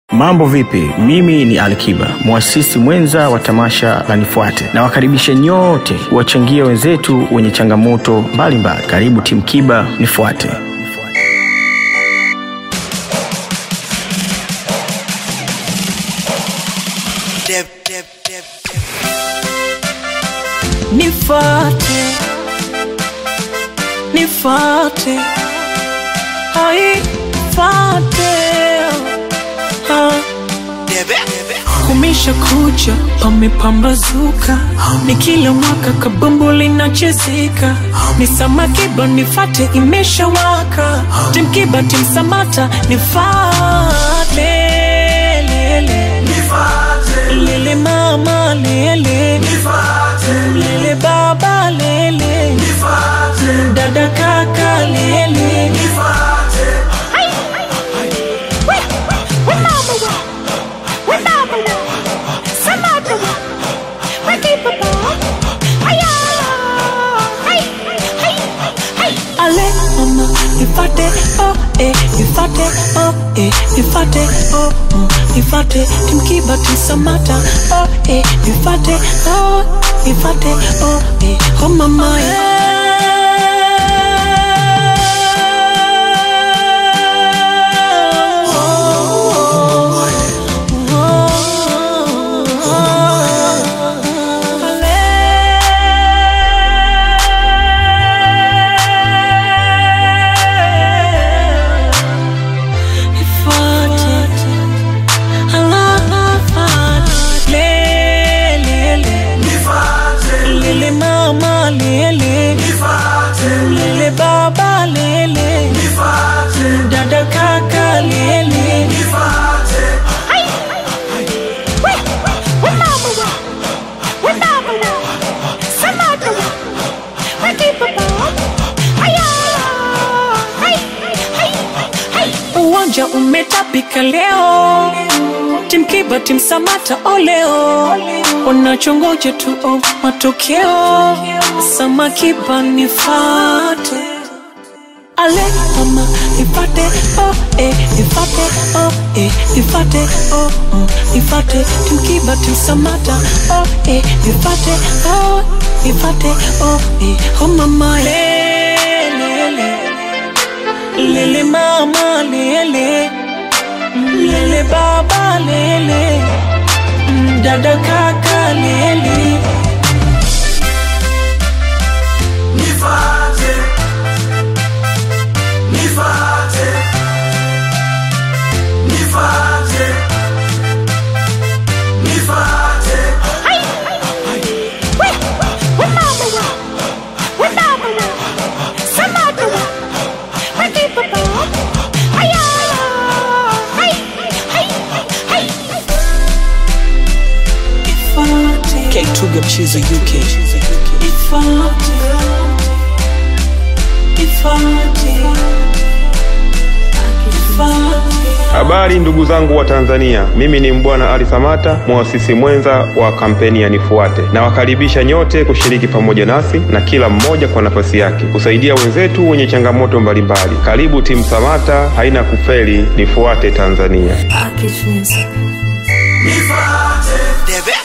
Mambo vipi? Mimi ni Alikiba, mwasisi mwenza wa tamasha la Nifuate. Nawakaribisha nyote wachangie wenzetu wenye changamoto mbalimbali. Karibu timu Kiba, Nifuate. Dep, dep, dep, dep. Nifate, nifate, ai fate, ah. Debe, debe. Kumisha kucha pamepambazuka, ni kila mwaka kabumbu linachezeka, ni samakiba nifate imeshawaka, timkiba timsamata nifate lele lele mama lele lele baba lele dada kaka lele Ale mama nifate oh eh nifate oh eh nifate oh mm, nifate timkiba tisamata oh eh nifate oh nifate oh eh oh mama Lele mama lele lele baba lele dada kaka lele uwanja umetapika leo timkiba timsamata oleo wanachongoja tu oh, matokeo samakiba nifate ale mama nifate oh eh nifate oh eh nifate oh mm, nifate timkiba timsamata oh eh nifate oh nifate oh eh oh mama lele lele mama lele lele baba lele mm, dada kaka lele Nifate, nifate, nifate, nifate. K2 Mchizo UK Ifate Ifate Ifate Habari ndugu zangu wa Tanzania, mimi ni Mbwana Ali Samata, mwasisi mwenza wa kampeni ya Nifuate. Nawakaribisha nyote kushiriki pamoja nasi na kila mmoja kwa nafasi yake kusaidia wenzetu wenye changamoto mbalimbali. Karibu timu Samata, haina kufeli. Nifuate Tanzania. Nifate, Debe.